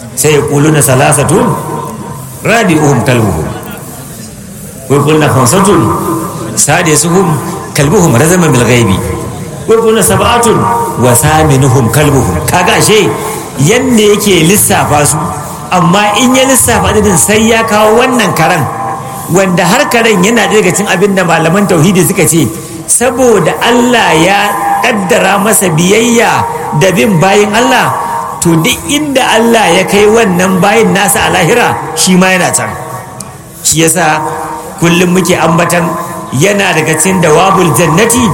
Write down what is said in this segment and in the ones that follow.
sai yaquluna salasatun rabi'uhum kalbuhum wa yaquluna khamsatun sadisuhum kalbuhum razama bil ghaibi wa yaquluna sab'atun wa thaminuhum kalbuhum kaga ashe yanda yake lissafa su amma in ya lissafa adadin sai ya kawo wannan karan wanda har karen yana daga cin abin da malaman tauhidi suka ce saboda Allah ya kaddara masa biyayya da bin bayin Allah to duk inda Allah ya kai wannan bayin nasa a lahira shi ma yana can shi yasa kullum muke ambatan yana daga cikin dawabul jannati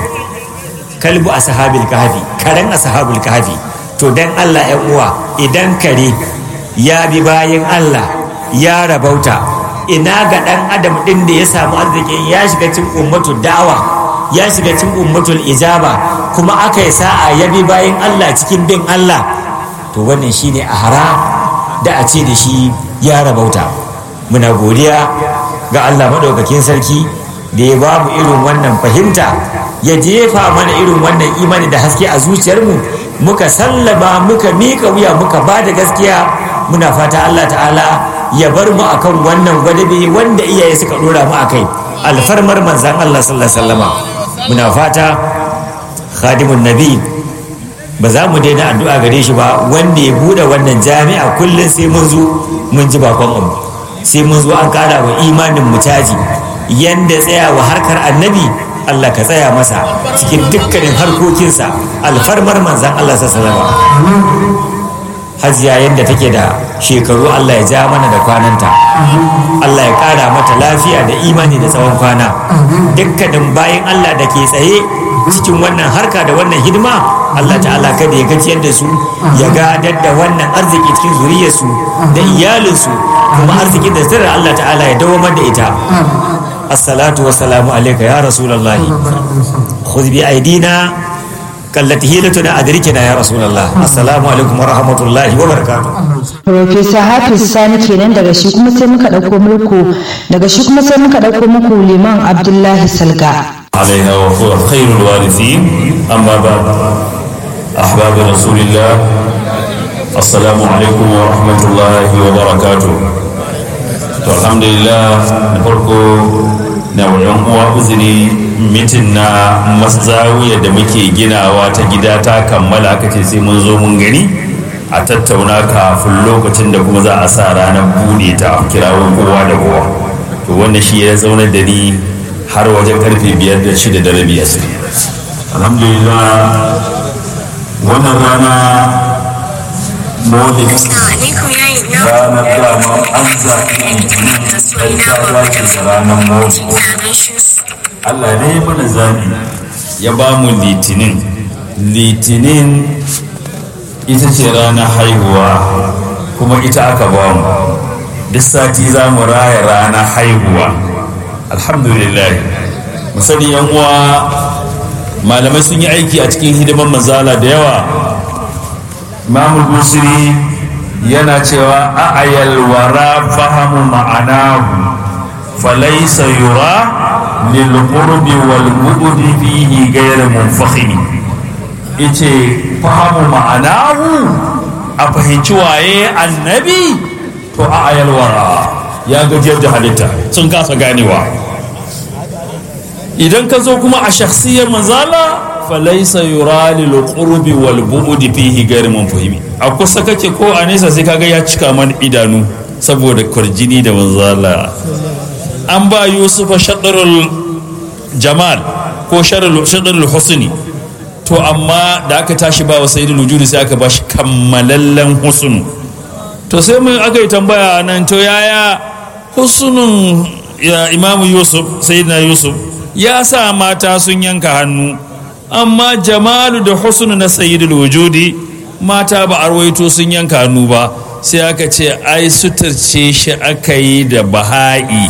kalbu ashabil kahfi karen ashabul kahfi to dan Allah ya uwa idan kare ya bi bayin Allah ya rabauta ina ga dan adam din da ya samu arzikin ya shiga cikin ummatu da'awa ya shiga cikin ummatul ijaba kuma aka yi sa'a ya bi bayan Allah cikin bin Allah to wannan shine a hara da a ce da shi ya rabauta muna godiya ga Allah madaukakin sarki da ya ba mu irin wannan fahimta ya jefa mana irin wannan imani da haske a zuciyarmu muka sallama muka miƙa wuya muka ba da gaskiya muna fata Allah ta'ala ya bar mu akan wannan gwadabe wanda iyaye suka dora mu akai alfarmar manzan Allah sallallahu alaihi wasallama muna fata khadimun nabi ba za mu daina addu'a gare shi ba wanda ya bude wannan jami'a kullum sai mun zo mun ji bakon mu sai mun zo an kara wa imanin mu caji yanda tsaya wa harkar annabi Allah ka tsaya masa cikin dukkanin harkokinsa alfarmar manzan Allah sallallahu alaihi hajiya yadda take da shekaru Allah ya ja mana da kwananta Allah ya ƙara mata lafiya da imani da tsawon kwana dukkanin bayan Allah da ke tsaye cikin wannan harka da wannan hidima Allah ta'ala kada ya gajiyar da su ya gadar da wannan arziki cikin zuriyarsu da iyalinsu kuma arzikin da sirra Allah ta'ala ya dawamar da ita assalatu wassalamu alaika ya rasulullahi khudh bi aidina kallati hilatuna adrikina ya rasulullah assalamu alaikum wa rahmatullahi wa barakatuh Profesa Hafiz Sani kenan daga shi kuma sai muka dauko muku daga shi kuma sai muka dauko muku Liman Abdullahi Salga عليها وهو خير الوارثين أما بعد أحباب رسول الله السلام عليكم ورحمة الله وبركاته الحمد لله نفرقو نوعين هو أذني mitin na mazawiya da muke ginawa ta gida ta kammala aka ce sai mun zo mun gani a tattauna kafin lokacin da kuma za a sa ranar bude ta kirawo kowa da kowa to wannan shi ya zauna da ni har wajen karfe biyar da shida da rabi asiri alhamdulillah wannan rana maulid ranar dama an zaɓi litinin ɗan ta dace da ranar maulid Allah ne ya mana zaɓi ya ba mu litinin litinin ita ce ranar haihuwa kuma ita aka ba mu duk sati za mu raya ranar haihuwa alhamdulillah musani yan uwa malamai sun yi aiki a cikin hidiman manzala da yawa imamul busiri yana cewa a'ayal wara fahamu ma'anahu falaisa yura lil qurbi wal bu'di fihi ghayr munfakhimi yace fahamu ma'anahu a fahimci waye annabi to a'ayal wara ya gajiyar da halitta sun kasa ganewa idan ka zo kuma a shakhsiyar manzala falaisa yura lil qurbi wal bu'di fihi ghayr munfahimi a kusa kake ko a nesa sai kaga ya cika man idanu saboda kwarjini da manzala an ba yusufa shadarul jamal ko shadarul husni to amma da aka tashi ba wa sayyidul wujudi sai aka ba shi kammalallen husnu to sai mun aka yi tambaya nan to yaya husnun ya imamu yusuf sayyidina yusuf ya sa mata sun yanka hannu amma jamalu da husnu na sayyidul wujudi mata ba arwaito sun yanka hannu ba sai aka ce ai suturce shi aka yi da baha'i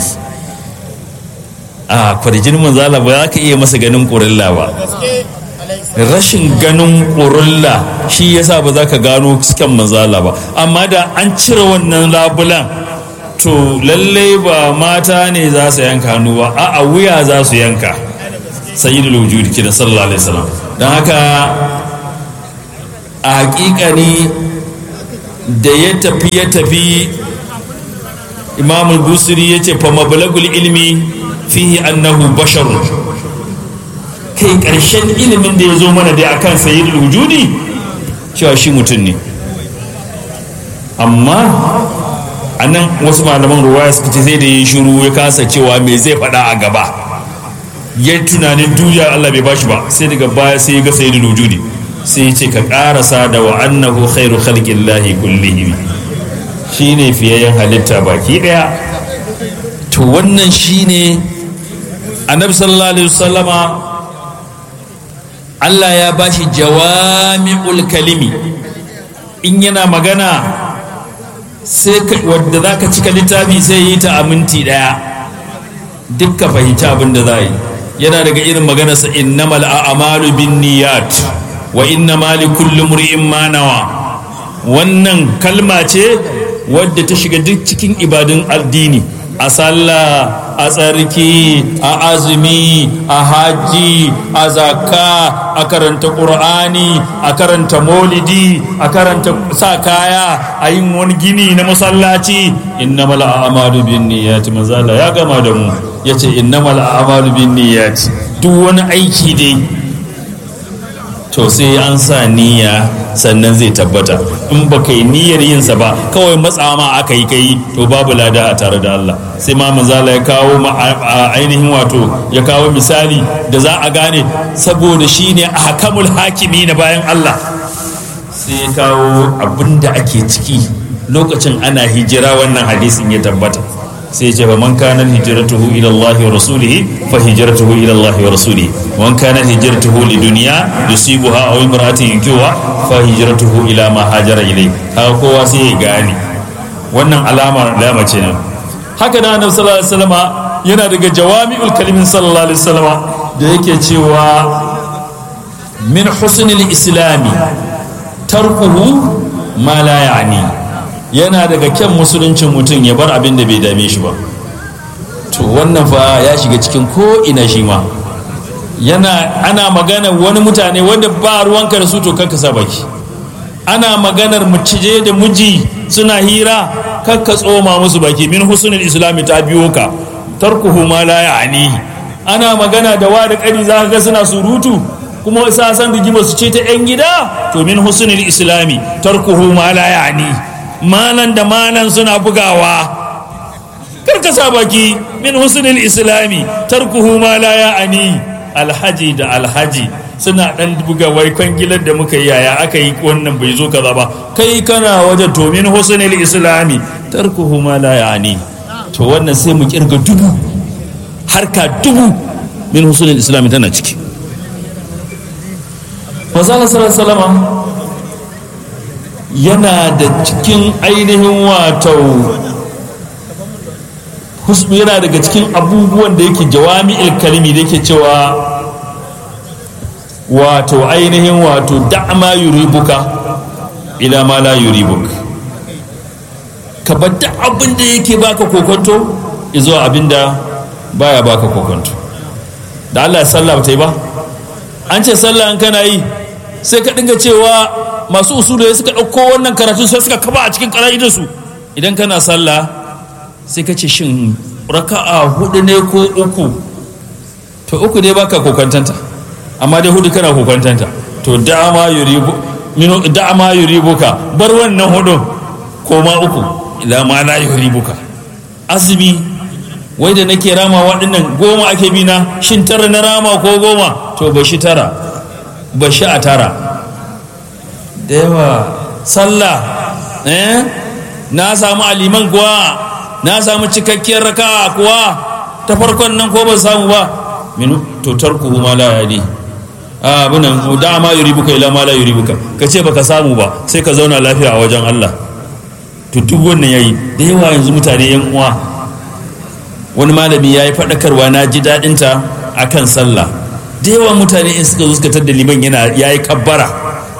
a kwarjin manzala ba za ka iya masa ganin ƙurilla ba rashin ganin ƙurilla shi yasa ba za ka gano cikin manzala ba amma da an cire wannan labulan to lallai ba mata ne za su yanka hannu ba a wuya za su yanka sayyidul wujud kidan sallallahu alaihi wasallam don haka a hakikani da ya tafi ya tafi imamul busiri ya ce fa mabalagul ilmi fihi annahu basharun kai ƙarshen ilimin da ya zo mana dai akan sayyidul wujudi cewa shi mutum ne amma a nan wasu malaman ruwaya suka ce sai da yi shiru ya kasa cewa me zai faɗa a gaba ya tunanin duniya Allah bai bashi ba sai daga baya sai ya ga sayyidul wujudi sai ya ce ka karasa da wa annahu khairu khalqillahi kullihim shine fiyayyen halitta baki daya to wannan shine annabi sallallahu alaihi wasallama Allah ya bashi jawami'ul kalimi in yana magana sai wadda za ka cika littafi sai yi ta a minti ɗaya duk ka fahimci abin da za yi yana daga irin maganarsa innamal a'malu bin niyat wa innama li kulli mri'in ma nawa wannan kalma ce wadda ta shiga duk cikin ibadun addini a sallah a tsarki a azumi a haji a zakka a karanta ƙur'ani a karanta molidi a karanta sa kaya a yin wani gini na masallaci innamal a'malu bin niyyati mazala ya gama da mu yace innamal a'malu bin niyyati duk wani aiki dai to sai an sa niyya sannan zai tabbata in ba kai niyyar yinsa ba kawai matsawa ma aka yi kai to babu lada a tare da Allah sai ma manzala ya kawo ainihin wato ya kawo misali da za a gane saboda shine hakamul hakimi na bayan Allah sai ya kawo abin da ake ciki lokacin ana hijira wannan hadisin ya tabbata sai ce man kana hijratuhu ila Allah wa rasulihi fa hijratuhu ila Allah wa rasulihi man kana hijratuhu li dunya yusibuha aw imra'atin yankiwa fa hijratuhu ila ma hajara ilay haka kowa sai ya gane wannan alama alama ce nan haka da annabi sallallahu alaihi wasallama yana daga jawami'ul kalimin sallallahu alaihi wasallama da yake cewa min husnil islami tarkuhu ma la ya'ni yana daga kyan musuluncin mutum ya bar abin da bai dame shi ba to wannan fa ya shiga cikin ko ina shi ma yana ana magana wani mutane wanda ba ruwanka da su to kanka sa baki ana maganar macije da miji suna hira kakka tsoma musu baki min husnul islami ta biyo ka tarkuhu ma la ya'ni ana magana da wa da kani za ga suna surutu kuma sa san rigima su ce ta yan gida to min husnul islami tarkuhu ma la ya'ni malan da malan suna bugawa karka sa baki min husnul islami tarkuhu ma la ya'ani alhaji da alhaji suna dan buga wai kwangilar da muka yi yaya aka yi wannan bai zo kaza ba kai kana waje to min husnul islami tarkuhu ma la ya'ani to wannan sai mu kirga dubu harka dubu min husnul islami tana ciki Masala sallallahu yana da cikin ainihin wato yana daga cikin abubuwan da yake jawami'il kalimi da yake cewa wato ainihin wato da'ama yuribuka ila ma la yuribuk ka bar duk abin da yake baka kokonto izo abin da baya baka kokonto da Allah ya sallah ba ta yi ba an ce sallah an kana yi sai ka dinga cewa masu usulu suka ɗauko wannan karatun sai suka kaba a cikin su idan kana sallah sai ka ce shin raka'a hudu ne ko uku to uku dai baka kokwantanta amma dai hudu kana kokwantanta to da'ama yuribu minu da'ama yuribuka bar wannan hudu ko ma uku ila ma la yuribuka azumi wai da nake rama waɗannan goma ake bi na shin tara na rama ko goma to ba shi tara ba shi a tara da yawa sallah eh na samu aliman kuwa na samu cikakkiyar raka kuwa ta farkon nan ko ban samu ba min to tarku ma la yadi a abunan da ma yuribuka ila ma la yuribuka ka ce baka samu ba sai ka zauna lafiya a wajen Allah to duk wannan yayi da yawa yanzu mutane yan uwa wani malami ya yi faɗakarwa na ji daɗinta a kan sallah da yawa mutane in suka zo suka da liman yana ya yi kabbara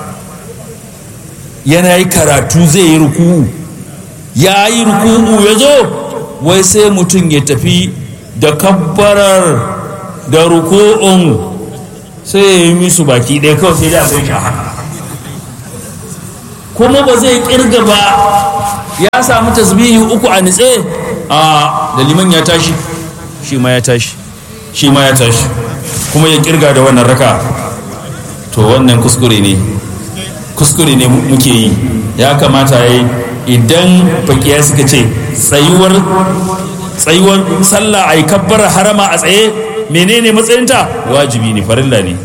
yana yi karatu zai yi ruku'u ya yi ruku'u ya zo wai sai mutum ya tafi da kabbarar da ruku'un sai ya yi musu baki ɗaya kawai sai da zai haka kuma ba zai kirga ba ya samu tasbihi uku a nitse a da liman ya tashi shi ma ya tashi shi ma ya tashi kuma ya kirga da wannan raka to wannan kuskure ne kuskure ne muke yi ya kamata ya yi idan fakiya suka ce tsayuwar tsayuwar sallah a yi kabbar harama a tsaye menene matsayinta wajibi ne farilla ne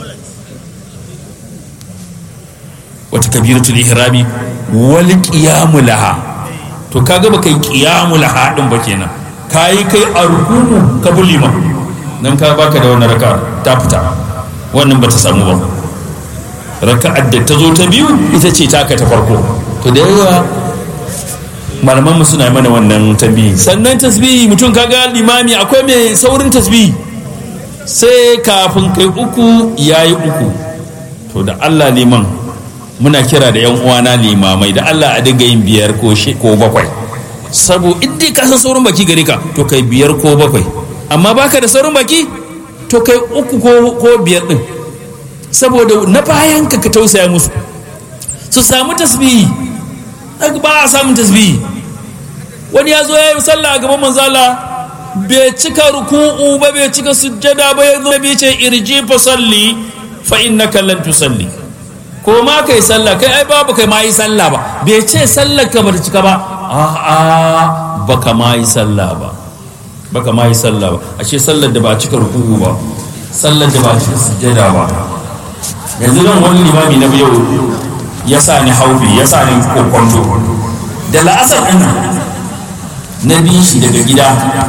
wata kabiratul ihrami wal qiyamu laha to kaga ba kai qiyamu laha din ba kenan kai kai a rukuku ka bulima nan ka baka da wannan raka ta fita wannan bata samu ba raka'ar da ta zo ta biyu ita ce taka ta farko to da yawa malaman mu suna mana wannan tambihi sannan tasbihi mutum kaga limami akwai mai saurin tasbihi sai kafin kai uku yayi uku to da Allah liman muna kira da yan uwana limamai da Allah a dinga yin biyar ko ko bakwai sabo in ka san saurin baki gare ka to kai biyar ko bakwai amma baka da saurin baki to kai uku ko ko biyar din saboda na bayan ka ka tausaya musu su samu tasbihi ba a samun tasbihi wani ya zo ya yi sallah a gaban manzala bai cika ruku'u ba bai cika sujjada ba ya zo bai ce irji fa salli fa innaka lan tusalli ko ma kai sallah kai ai babu kai ma yi sallah ba bai ce sallar ka ba cika ba a'a baka ma yi sallah ba baka ma yi sallah ba ashe sallar da ba cika ruku'u ba sallar da ba cika sujjada ba yanzu nan wani limami na yau ya sa ni haufi ya sa ni kokonto da la'asar ɗin na bi shi daga gida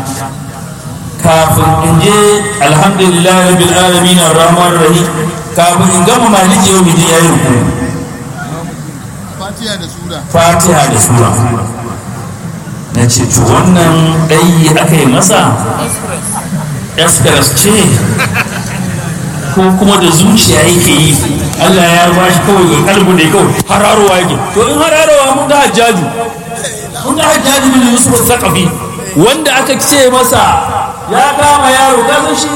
kafin in je alhamdulillah rabbil alamin arrahman rahim kafin in gama maliki yau miji yayi ruku fatiha da sura fatiha da sura na ce to wannan ɗayi aka yi masa express ce ko kuma da zuciya yake yi Allah ya ba shi kawai ga kalbu ne kawai hararowa yake to in hararowa mun ga hajjaju mun ga hajjaju bin yusuf zakafi wanda aka ce masa ya kama yaro ka shi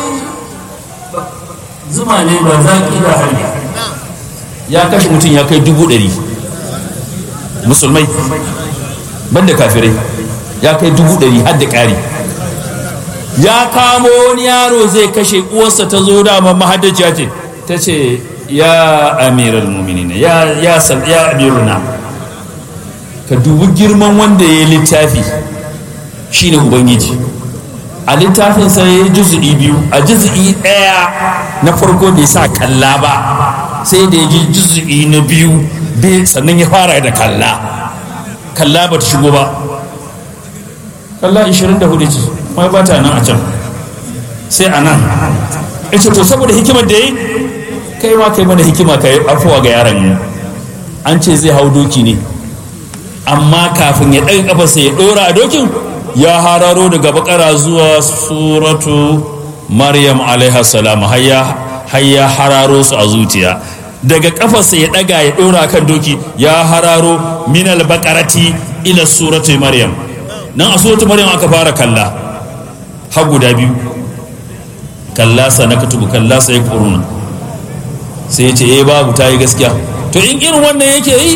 zuma ne ba zaki da hali ya kashe mutum ya kai dubu ɗari musulmai banda kafirai ya kai dubu ɗari har da ƙari ya kamo wani yaro zai kashe uwarsa ta zo dama mahaddaciya ce ta ce ya amiral muminina ya ya ya amiruna ka dubi girman wanda ya yi littafi shine ubangiji a littafin sai ya juzu'i biyu a juzu'i ɗaya na farko bai sa kalla ba sai da ya ji juzu'i na biyu sannan ya fara da kalla kalla ba ta shigo ba kalla 24 ce mai ba ta nan a can sai a nan ita to saboda hikimar da yi kai ma kai mana hikima ka yi afuwa ga yaron an ce zai hau doki ne amma kafin ya ɗaga kafarsa ya ɗora a dokin ya hararo daga bakara zuwa suratu maryam alaiha salam har ya hararo su a zuciya daga kafarsa ya ɗaga ya ɗora kan doki ya hararo minal bakarati ila suratu maryam nan a suratu maryam aka fara kalla har guda biyu kalla sa na katubu kalla sa ya kuruna sai ya ce eh babu ta yi gaskiya to in irin wannan yake yi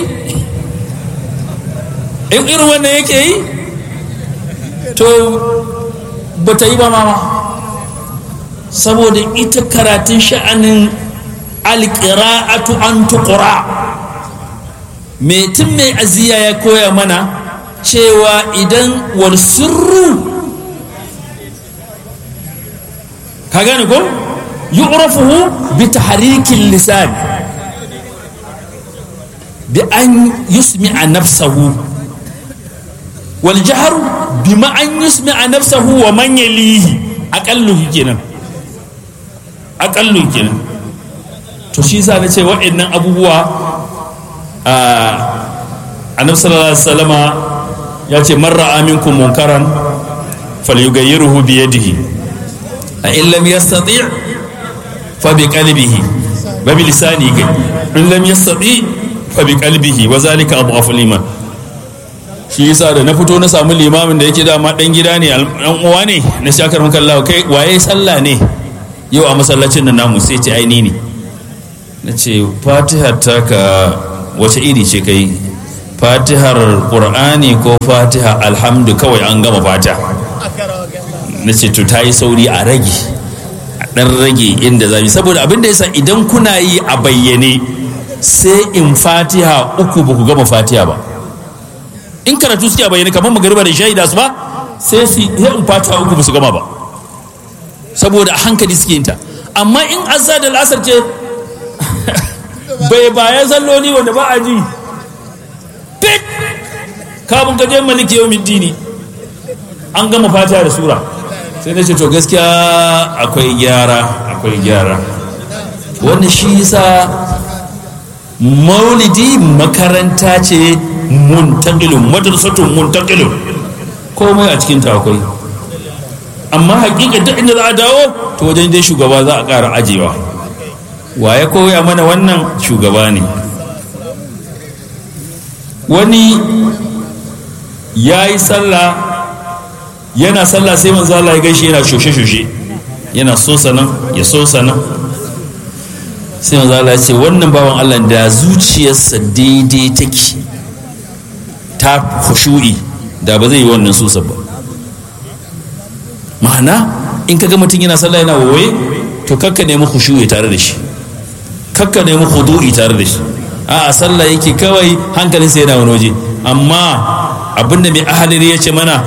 in irin wannan yake yi to ba ta yi ba mama saboda ita karatun sha'anin alƙira'atu an tuƙura mai tun mai aziya ya koya mana cewa idan wal sirru ka gane ko yu'rafuhu bi tahrikin lisan bi an yusmi'a nafsahu wal jahr bima an yusmi'a nafsahu wa man yalihi aqallu kenan aqallu kenan to shi yasa nace waɗannan abubuwa a annabi sallallahu alaihi wasallama ya ce man ra'a minkum munkaran falyughayyiruhu bi yadihi a in lam yastati' fa bi qalbihi wa bi lisanihi kai in lam yastati' fa bi qalbihi wa zalika adhafu liman shi yasa da na fito na samu limamin da yake dama dan gida ne dan uwa ne na shakar maka Allah kai waye sallah ne yau a masallacin nan namu sai ce aini ne na ce fatiha ta ka wace iri ce kai fatihar qur'ani ko fatiha alhamdu kawai an gama fata na ce to ta yi sauri a rage a ɗan rage inda za mu saboda abin da yasa idan kuna yi a bayyane sai in fatiha uku ba ku gama fatiha ba in karatu suke a bayyane kamar magariba da shaida su ba sai su sai in fatiha uku ba su gama ba saboda a hankali suke yin ta amma in azza da lasar ce bai bayan salloli wanda ba a ji fit kafin ka je maliki yau dini an gama fatiha da sura sai na ce to gaskiya akwai gyara akwai gyara wanda shi yasa maulidi makaranta ce muntakilun madrasatun muntakilun komai a cikin ta akwai amma hakika duk inda za a dawo to wajen dai shugaba za a ƙara ajewa wa ya koya mana wannan shugaba ne wani ya yi sallah yana sallah sai manzo Allah ya gaishe yana shoshe-shoshe yana so sanan ya so sanan sai manzo Allah ya ce wannan bawan Allah da zuciyarsa daidai take ta khushu'i da ba zai yi wannan susa ba ma'ana in kaga mutum yana sallah yana wawaye to kakka nemi khushu'i tare da shi kakka nemi khudu'i tare da shi a sallah yake kawai hankalinsa yana wani waje amma abinda mai ahaliri ya ce mana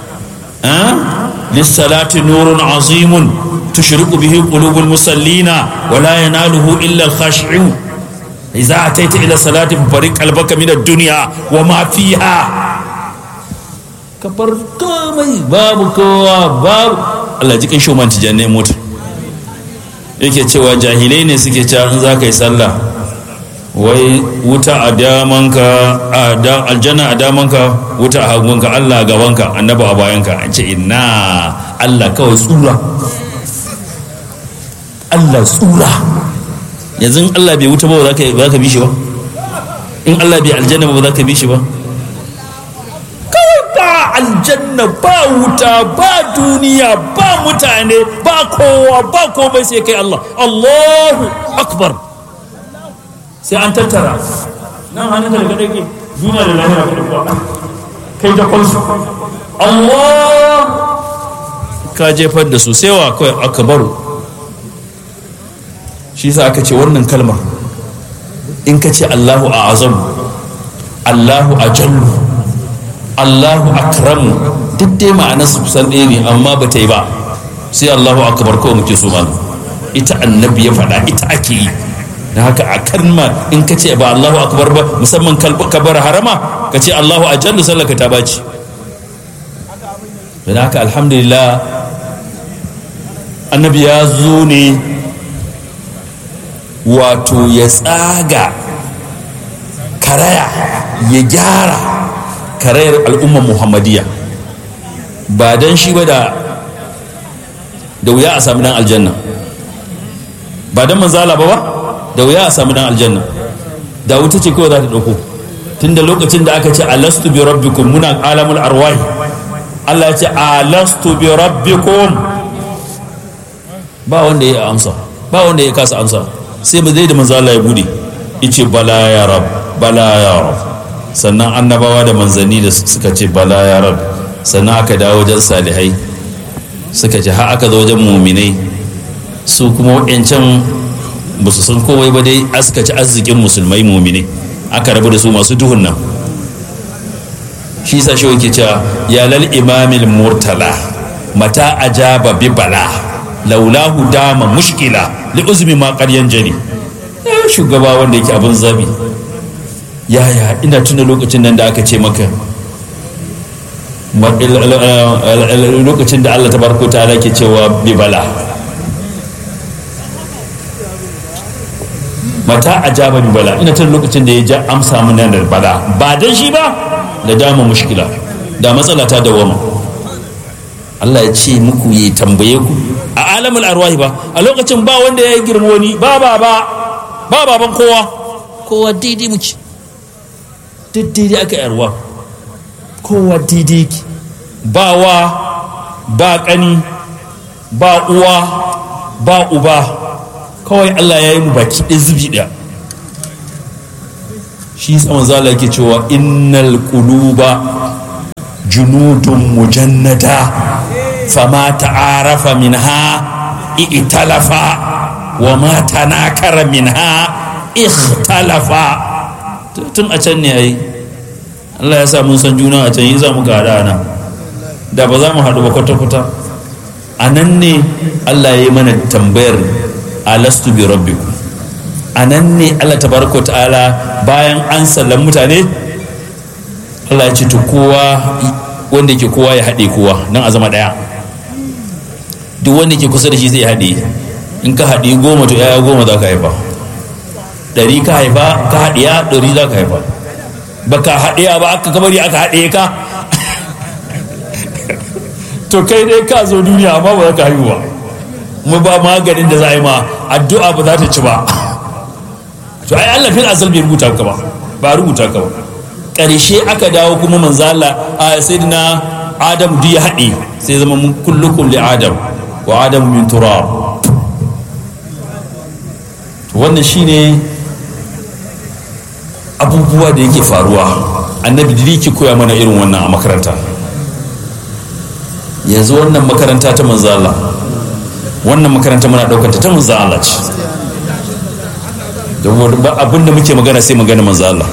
lissalati nurun azimun tushriqu bihi qulubul musallina wa la yanaluhu illa al-khashi'un idza ataita ila salati fariq qalbaka min ad-dunya wa ma fiha kafar komai babu kowa babu Allah jikin shoman tijanne mota yake cewa jahilai ne suke cewa in za ka yi sallah wai wuta a damanka aljanna a damanka wuta a hagunka Allah a gabanka annaba a bayanka an ce ina Allah kawai tsura Allah tsura yanzu Allah bai wuta ba ba za ka bi shi ba in Allah bai aljanna ba ba za ka bi shi ba kawai ba aljanna ba wuta ba duniya ba mutane ba kowa ba komai sai kai Allah Allahu akbar sai an tattara nan hannun da daga dake duniya da lahira ka kuwa kai da kwansu Allah ka jefar da su sai wa kawai aka baro shi sa aka ce wannan kalmar in ka ce Allahu a azam Allahu a jallu Allahu akramu duk dai ma'anar su kusan ɗaya ne amma ba ta yi ba sai Allahu akbar kawai muke so mana ita annabi ya faɗa ita ake yi da haka a kalma in ka ce ba Allahu akbar ba musamman kabar harama ka ce Allahu ajallu sallaka ta baci da haka alhamdulillah annabi ya zo ne wato ya tsaga karaya ya gyara karayar al'ummar muhammadiyya ba don shi ba da da wuya a sami dan aljanna ba don manzala ba ba da wuya a sami dan aljanna da wuta ce kawai za ta ɗauko tun da lokacin da aka ce alastu bi rabbikum muna alamul arwahi Allah ya ce alastu bi rabbikum ba wanda ya amsa ba wanda ya kasa amsa sai ba zai da manzo Allah ya bude yace bala ya rab bala ya rab sannan annabawa da manzanni da suka ce bala ya rab sannan aka dawo wajen salihai suka ce har aka zo wajen muminai su kuma waɗancan ba su san kowai ba dai aska ci arzikin musulmai muminai aka rabu da su masu duhun nan shi sa shi yake cewa ya lal imamil murtala mata ajaba bi bala laulahu dama mushkila li uzmi ma qaryan jani shugaba wanda yake abin zabi yaya ina tuna lokacin nan da aka ce maka lokacin da Allah tabaraka ta'ala ke cewa bi bala mata ajaba bi bala ina tuna lokacin da ya ja amsa mun nan da bala ba dan shi ba da dama mushkila da matsala ta dawama Allah ya ce muku ya tambaye ku a alamul arwahi ba a lokacin ba wanda ya girma wani ba ba ba ba baban kowa kowa daidai muke duk daidai aka yarwa kowa daidai ki ba wa ba kani ba uwa ba uba kawai Allah ya yi mu baki ɗaya zubi ɗaya shi sama zala yake cewa innal quluba junudun mujannada fama ta'arafa minha i'talafa wa ma tanakara minha ikhtalafa tun a can ne ai Allah ya sa mun san juna a can yi za mu ga nan da ba za mu haɗu ba kwata-kwata a nan ne Allah ya yi mana tambayar alastu bi rabbikum a nan ne Allah tabaraka ta'ala bayan an sallan mutane Allah ya ce to kowa wanda yake kowa ya haɗe kowa nan a zama ɗaya duk wanda yake kusa da shi zai haɗe in ka haɗe goma to yaya goma za ka haifa ɗari ka haifa ka haɗiya ɗari za ka haifa ba ka haɗiya ba aka kabari aka haɗe ka to kai dai ka zo duniya amma ba za ka haihu ba mu ba maganin da za a yi ma addu'a ba za ta ci ba to ai Allah fil azal bai rubuta ka ba ba rubuta ka ba ƙarshe aka dawo kuma manzala a sayyidina adam duk ya haɗe sai zama mun kullukum li adam wa adam min turab wannan shine abubuwa da yake faruwa annabi da yake koya mana irin wannan a makaranta yanzu wannan makaranta ta manzala wannan makaranta muna ɗaukanta ta manzala ce abin da muke magana sai magana manzala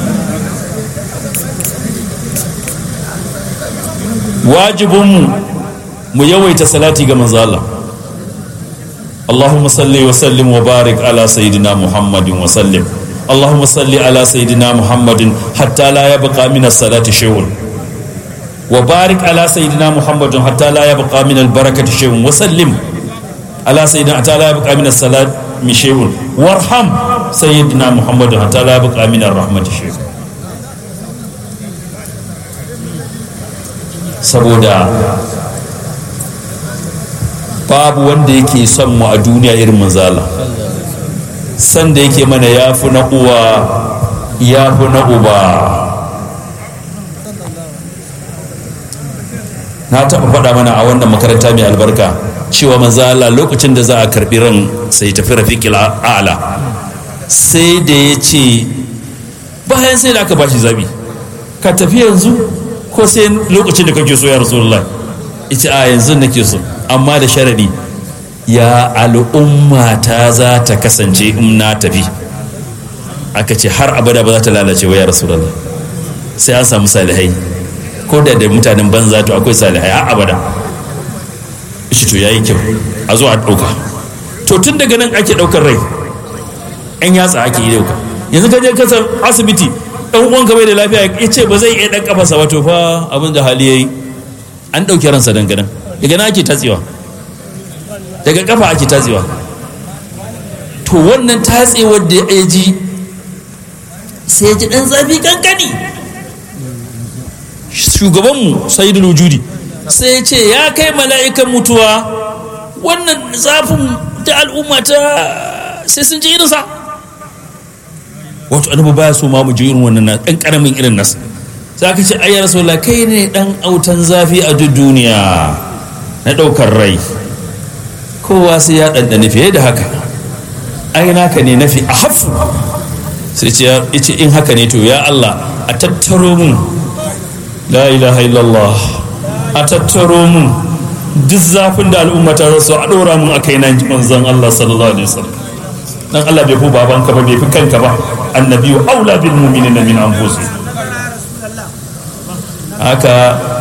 wajibinmu mu yawaita salati ga manzala اللهم صل وسلم وبارك على سيدنا محمد وسلم اللهم صل على سيدنا محمد حتى لا يبقى من الصلاة شيء وبارك على سيدنا محمد حتى لا يبقى من البركة شيء وسلم على سيدنا حتى لا يبقى من الصلاة شيء وارحم سيدنا محمد حتى لا يبقى من الرحمة شيء saboda babu wanda yake son mu a duniya irin manzala san da yake mana ya fi na uwa ya fi na uba na taɓa faɗa mana a wannan makaranta mai albarka cewa manzala lokacin da za a karɓi ran sai tafi rafiƙil a'ala sai da ya ce bayan sai da aka bashi zabi ka tafi yanzu ko sai lokacin da kake so ya rasulullah ita a yanzu nake so amma da sharadi ya al'umma ta za ta kasance in na tafi aka ce har abada ba za ta lalace wa ya rasulullah sai an samu salihai ko da da mutanen banza to akwai salihai har abada shi to yayi kyau a zo a ɗauka to tun daga nan ake ɗaukar rai yan yatsa ake yi ɗauka yanzu ka je kasar asibiti dan uwan ka bai da lafiya ya ce ba zai iya dan kafarsa ba to fa abin da hali yayi an dauki ransa dangane daga na ake tatsewa daga kafa ake tatsewa to wannan tatsewar da ya ji sai ya ji dan zafi kankani shugabanmu sayyidul wujudi sai ya ce ya kai mala'ikan mutuwa wannan zafin da al'umma ta sai sun ji irinsa wato annabi baya so ma mu ji irin wannan dan karamin irin nasa sai aka ce ayyar rasulullah kai ne dan autan zafi a duk duniya na daukar rai kowa sai ya dandane fiye da haka ai naka ne nafi a hafu sai ce ya ce in haka ne to ya Allah a tattaro mun la ilaha illallah a tattaro mun duk zafin da al'umma ta rasu a dora mun akai nan manzon Allah sallallahu alaihi wasallam dan Allah bai fi babanka ba bai fi kanka ba annabiyu aula bil mu'minina min anfusihim haka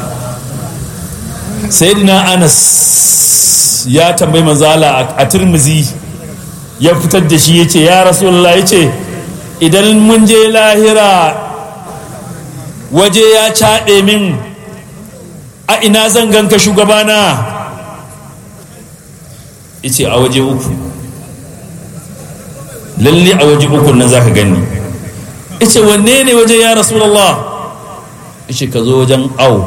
sayyidina Anas ya tambayi manzala a Tirmizi ya fitar da shi yace ya rasulullah yace idan mun je lahira waje ya caɗe min a ina zan ganka shugabana yace a waje uku lalle a waje uku nan zaka gani yace wanne ne waje ya rasulullah yace ka zo wajen au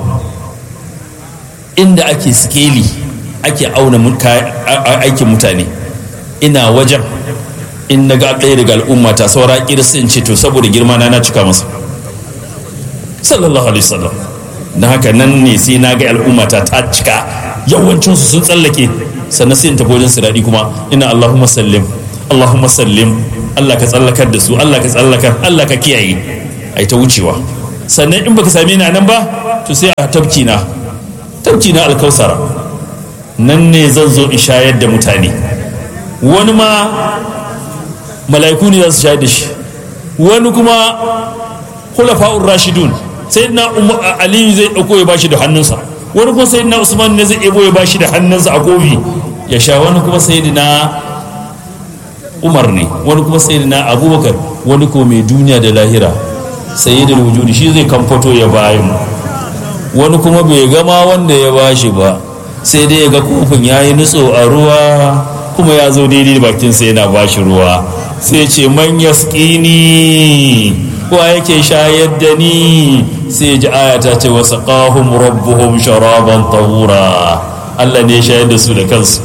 inda ake skeli ake auna aikin mutane ina wajen in na ga ɗaya daga al'umma ta saura kirsi in ce to saboda girma na na cika masa sallallahu alaihi wasallam na haka nan ne sai na ga al'umma ta ta cika yawancinsu sun tsallake sannan sai in tafi wajen siradi kuma ina allahumma sallim Allahumma sallim Allah ka tsallakar da su Allah ka tsallakar Allah ka kiyaye ai ta wucewa sannan in baka same ni a nan ba to sai a tabki na tabki na alkausara nan ne zan zo in shayar da mutane wani ma mala'iku ne za su shayar da shi wani kuma khulafa'ur rashidun sayyidina aliyu zai dauko ya bashi da hannunsa wani kuma sayyidina usman ne zai ebo ya bashi da hannunsa a kofi ya sha wani kuma sayyidina umar ne wani kuma sayyidina abubakar wani ko mai duniya da lahira sayyidul wujudi shi zai kamfato ya bayan wani kuma bai gama wanda ya bashi ba sai dai ya ga kofin ya yi nutso a ruwa kuma ya zo daidai bakinsa yana bashi ruwa sai ce man yaskini wa yake shayar da ni sai ji aya ta ce wasu ƙahun rabbuhum sharaban tahura Allah ne shayar da su da kansu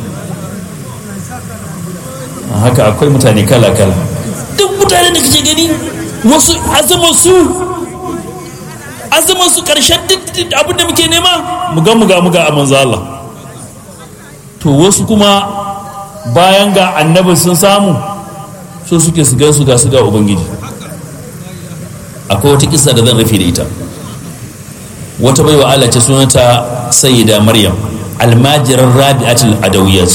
haka akwai mutane kala-kala duk mutane da kake gani wasu azumar su azumar su ƙarshen duk abin da muke nema muga muga muga a manzo Allah to wasu kuma bayan ga annabi sun samu so suke su gan su ga su ga ubangiji akwai wata kisa da zan rufe da ita wata baiwa Allah ce sunanta sayyida maryam almajiran rabi'atul adawiyat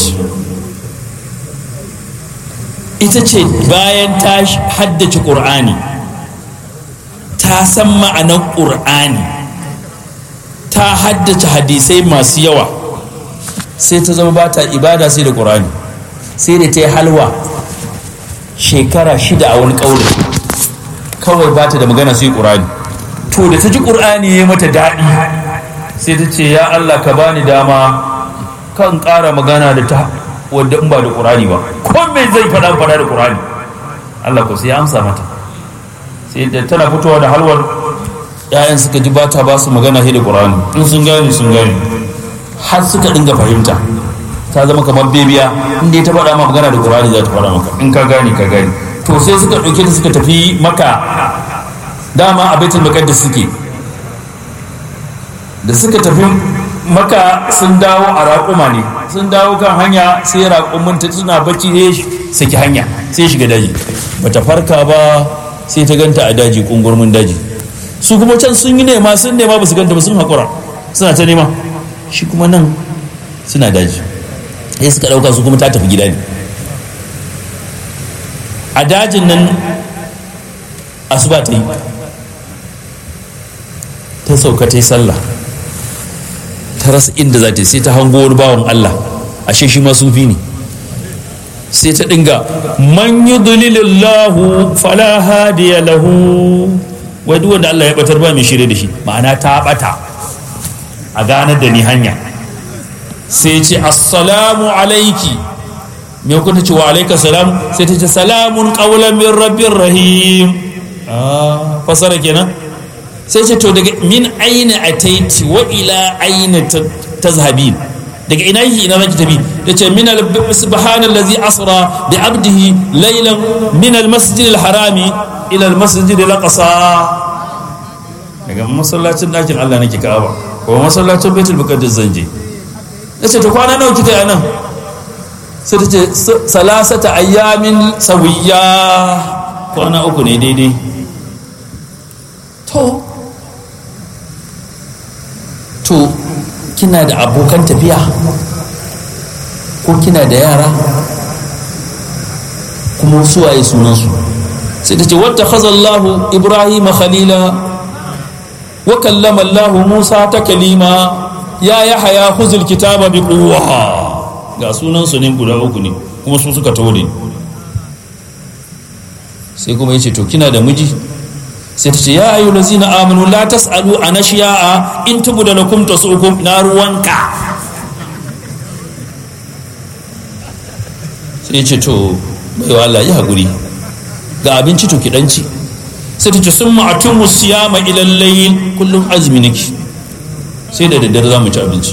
ita ce bayan ta haddace qur'ani ta san ma'anar qur'ani ta haddace hadisai masu yawa sai ta zama ba ta ibada sai da qur'ani sai da ta yi halwa shekara shida a wani ƙaurin kawai ba ta da magana sai ƙur'ani to da ta ji ƙur'ani ya mata daɗi sai ta ce ya Allah ka bani dama kan ƙara magana da ta wadda in ba da ƙur'ani ba ko me zai faɗa faɗa da ƙur'ani Allah ko sai ya amsa mata sai da tana fitowa da halwar ƴaƴan suka ji bata ba su magana sai da ƙur'ani in sun gane sun gane har suka dinga fahimta ta zama kamar bebiya inda ta faɗa ma magana da ƙur'ani za ta faɗa maka in ka gane ka gane to sai suka ɗauke ta suka tafi maka dama a baitul maqdis suke da suka tafi maka sun dawo a raƙuma ne sun dawo kan hanya sai raƙumin ta suna bacci ne saki hanya sai shiga daji bata farka ba sai ta ganta a daji kungurmin daji su kuma can sun yi nema sun nema ba su ganta ba sun haƙura suna ta nema shi kuma nan suna daji sai suka ɗauka su kuma ta tafi gida ne a dajin nan asuba ta yi ta sauka ta yi sallah ta rasa inda za ta yi sai ta hango wani bawan Allah ashe shi ma sufi ne sai ta dinga man yudlilillahu fala hadiya lahu wai duk wanda Allah ya batar ba mai shirye da shi ma'ana ta bata a ganar da ni hanya sai ce assalamu alaiki me kun ce wa alaika salam sai ta ce salamun qawlan min rabbir rahim ah fasara kenan sai ce to daga min aina ataiti wa ila aina tazhabin daga ina yi ina zaki tafi yace min al subhanallazi asra bi abdihi laylan min al masjid al harami ila al masjid al aqsa daga masallacin dakin Allah nake Ka'aba ko masallacin Baitul Muqaddas zan je yace to kwana nawa kika yi anan sai ta ce salasata ayyamin sawiya kwana uku ne daidai to to kina da abokan tafiya ko kina da yara kuma suwaye sunansu sai ta ce wata khazallahu ibrahim khalila wa kallama allahu musa ta kalima ya yahaya huzul kitaba bi quwwa ga sunansu ne guda uku ne kuma su suka tore sai kuma ya ce to kina da miji sai ta ce ya ayu lazina amanu la tasalu an ashiya'a in tubu da lakum tasukum na ruwanka sai ce to baiwa Allah ya haƙuri ga abinci to ki danci sai ta ce sun ma'atun musiyama ilal layl kullum azumi nake sai da daddare za mu ci abinci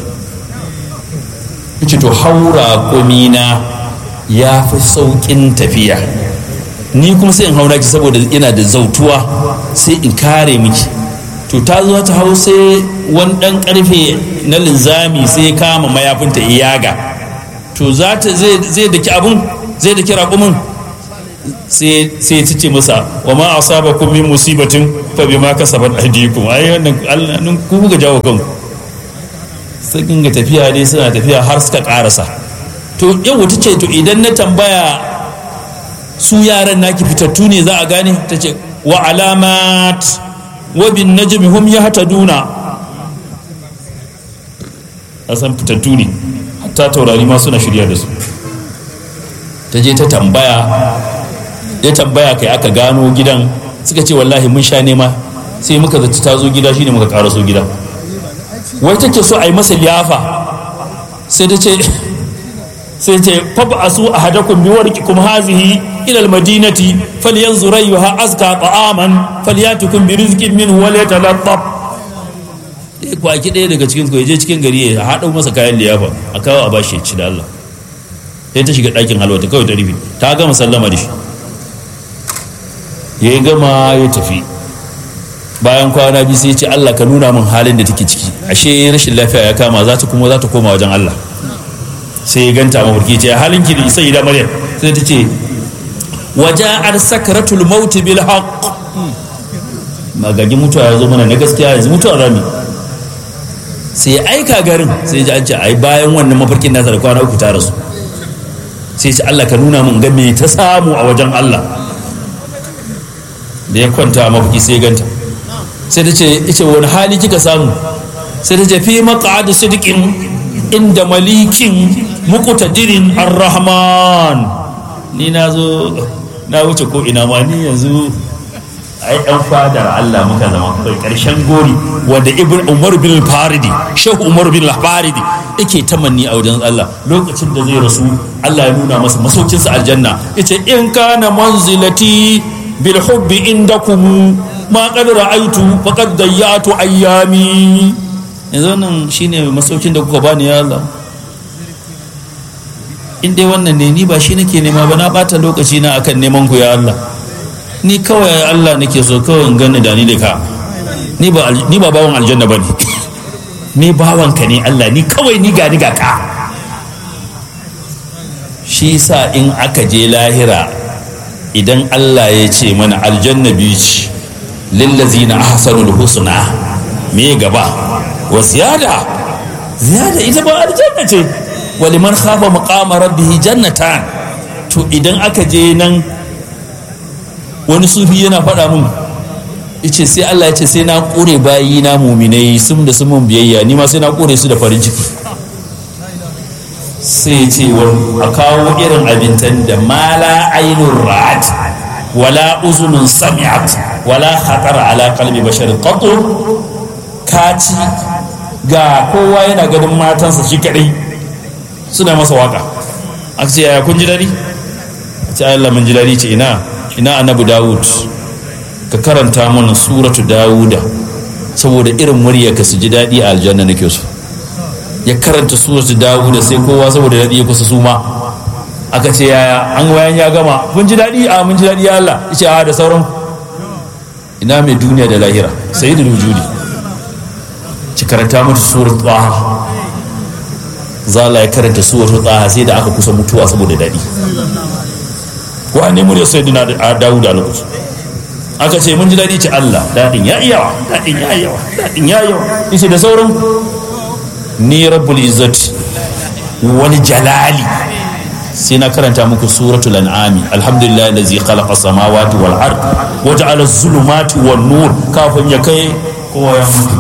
ce to haura komina ya fi sauƙin tafiya ni kuma sai in haura ki saboda yana da zautuwa sai in kare miki to ta zo ta hau sai wani ɗan ƙarfe na linzami sai kama mayafinta iyaga to za ta zai daki abun zai da kira kumin sai sai ya ce masa wa ma asabakum min musibatin fa bima kasabat aydikum ai wannan Allah nun ku ga jawo kanku sai dinga tafiya ne suna tafiya har suka karasa to yau ta ce to idan na tambaya su yaran naki fitattu ne za a gane ta ce wa alamat wa bin najmi hum yahtaduna a san fitattu ne hatta taurari ma suna shirya da su ta je ta tambaya ya tambaya kai aka gano gidan suka ce wallahi mun sha nema sai muka zaci ta zo gida shine muka karaso gida wai take so a yi masa liyafa sai ta ce sai ce faba asu ahadakum bi warqikum hazihi ila almadinati falyanzur ayyuha azka ta'aman falyatukum bi rizqin minhu wa yatalattaf eh kwaki ɗaya daga cikin ku je cikin gari ya haɗa masa kayan liyafa a kawo a bashi ci da Allah sai ta shiga ɗakin halwa ta kawai ta rufe ta gama sallama da shi ya gama ya tafi bayan kwana biyu sai ya ce Allah ka nuna min halin da take ciki ashe rashin lafiya ya kama za ta kuma za ta koma wajen Allah sai ya ganta mafarki ce halin ki da sai da maryam sai ta ce waja'ar sakaratul maut bil haqq magagi mutuwa ya zo mana na gaskiya yanzu mutuwa rami sai ya aika garin sai ya ji an ce ai bayan wannan mafarkin nasa da kwana uku ta rasu sai ya ce Allah ka nuna min ga me ta samu a wajen Allah da ya kwanta a mafarki sai ya ganta sai ta ce ita wani hali kika samu sai ta ce fi maq'ad sidqin inda malikin muqtadirin ar-rahman ni na zo na wuce ko ina ma ni yanzu ai ɗan fadar Allah muka zama kai ƙarshen gori wanda ibn Umar bin Faridi Shehu Umar bin Faridi yake tamanni a wajen Allah lokacin da zai rasu Allah ya nuna masa masaukinsa aljanna yace in kana manzilati bil hubbi indakum ma qad ra'aytu faqad dayyatu ayyami yanzu nan shine masaukin da kuka bani ya Allah in dai wannan ne ni ba shi nake nema ba na bata lokaci na akan neman ku ya Allah ni kawai Allah nake so kawai in gani da ni da ka ni ba ni ba bawan aljanna bane ni bawan ka ne Allah ni kawai ni ga ni ga ka shi sa in aka je lahira idan Allah ya ce mana aljanna biyu ce lillazina ahsanul husna me gaba wa ziyada ziyada ita ba aljanna ce waliman khafa maqama rabbih jannatan to idan aka je nan wani sufi yana faɗa mun yace sai Allah ya ce sai na kore bayi na muminai sun da sun mun biyayya ni ma sai na kore su da farin ciki sai ce a kawo irin abincin da mala ainun ra'at wala uzunun sami'at wala khatara ala qalbi bashar qatu kaci ga kowa yana ganin matansa shi kadai suna masa waka a ce yaya kun ji dadi a ce Allah mun ji dadi ce ina ina annabi Dawud ka karanta mana suratu Dawuda saboda irin murya ka su ji dadi a aljanna nake so ya karanta suratu Dawuda sai kowa saboda dadi ya kusa suma aka ce yaya an wayan ya gama mun ji dadi a mun ji dadi ya Allah yace a da sauran ina mai duniya da lahira sayyidul wujudi ci karanta mata suratu Taha zala ya karanta suwar tsaha sai da aka kusa mutuwa saboda daɗi wa ne murya sai dina da dawuda a lokaci aka ce mun ji daɗi ce Allah daɗin ya yawa daɗin ya yawa daɗin ya yawa yace da sauran ni rabbul izzati wani jalali sai na karanta muku suratul an'ami alhamdulillah allazi khalaqa samawati wal ard wa ja'ala az-zulumati wan nur kafin ya kai kowa ya mutu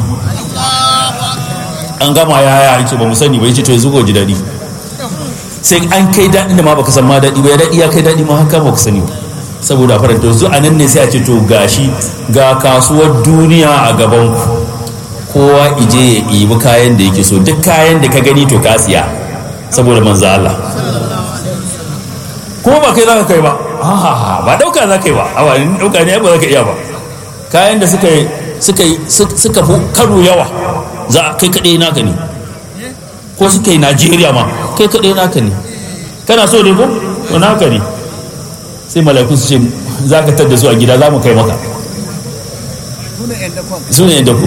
an gama ya ya yake ba mu sani ba yace to yanzu ko ji daɗi sai an kai daɗin da ma baka san ma daɗi ba ya daɗi ya kai daɗi ma haka baka sani ba saboda faranta yanzu a nan ne sai a ce to gashi ga kasuwar duniya a gaban ku kowa ije ya ɗibi kayan da yake so duk kayan da ka gani to ka siya saboda manzo Allah kuma ba kai za ka kai ba ba ɗauka za ka yi ba a wani ɗauka ne ba za ka iya ba kayan da suka suka suka fi karo yawa za a kai kaɗai naka ne ko suka yi najeriya ma kai kaɗai naka ne kana so ne ko to naka ne sai malakun su ce za ka tadda su a gida za mu kai maka su ne yadda ku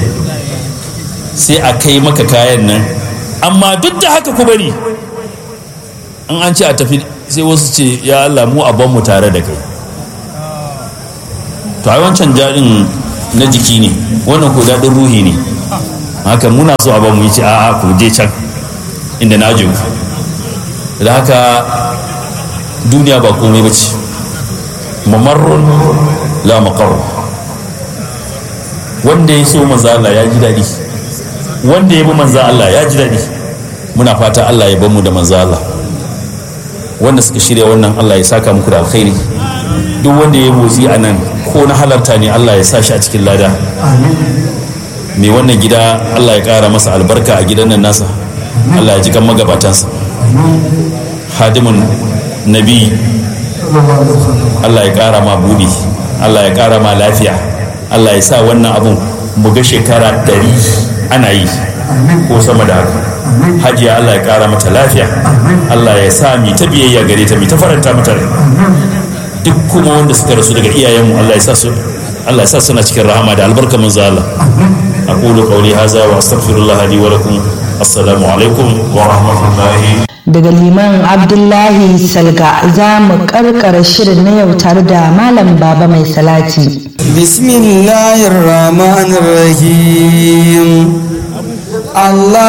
sai a kai maka kayan nan amma duk da haka ku bari in an ce a tafi sai wasu ce ya Allah mu a mu tare da kai to ai wancan daɗin na jiki ne wannan ko daɗin ruhi ne haka muna so a mu yi ce a'a ku je can inda na ku da haka duniya ba komai ba ce mamarrun la maqarr wanda ya so manzo Allah ya ji daɗi wanda ya bi manzo Allah ya ji daɗi muna fata Allah ya bamu da manzo Allah wanda suka shirya wannan Allah ya saka muku da alkhairi duk wanda ya motsi a nan ko na halarta ne Allah ya sa shi a cikin lada mai wannan gida Allah ya ƙara masa albarka a gidan nan nasa Allah ya ji kan magabatansa hadimin nabi Allah ya ƙara ma buɗi Allah ya ƙara ma lafiya Allah ya sa wannan abun mu ga shekara ɗari ana yi ko sama da haka hajiya Allah ya ƙara mata lafiya Allah ya sa mi ta biyayya gare ta mi ta faranta mata rai duk kuma wanda suka rasu daga iyayenmu Allah ya sa su Allah ya sa suna cikin rahama da albarka manzo Allah aqulu qawli hadha wa astaghfirullah li wa lakum assalamu alaikum wa rahmatullahi daga liman abdullahi salga za mu karkara shirin na yau tare da malam baba mai salati bismillahir rahmanir rahim Allah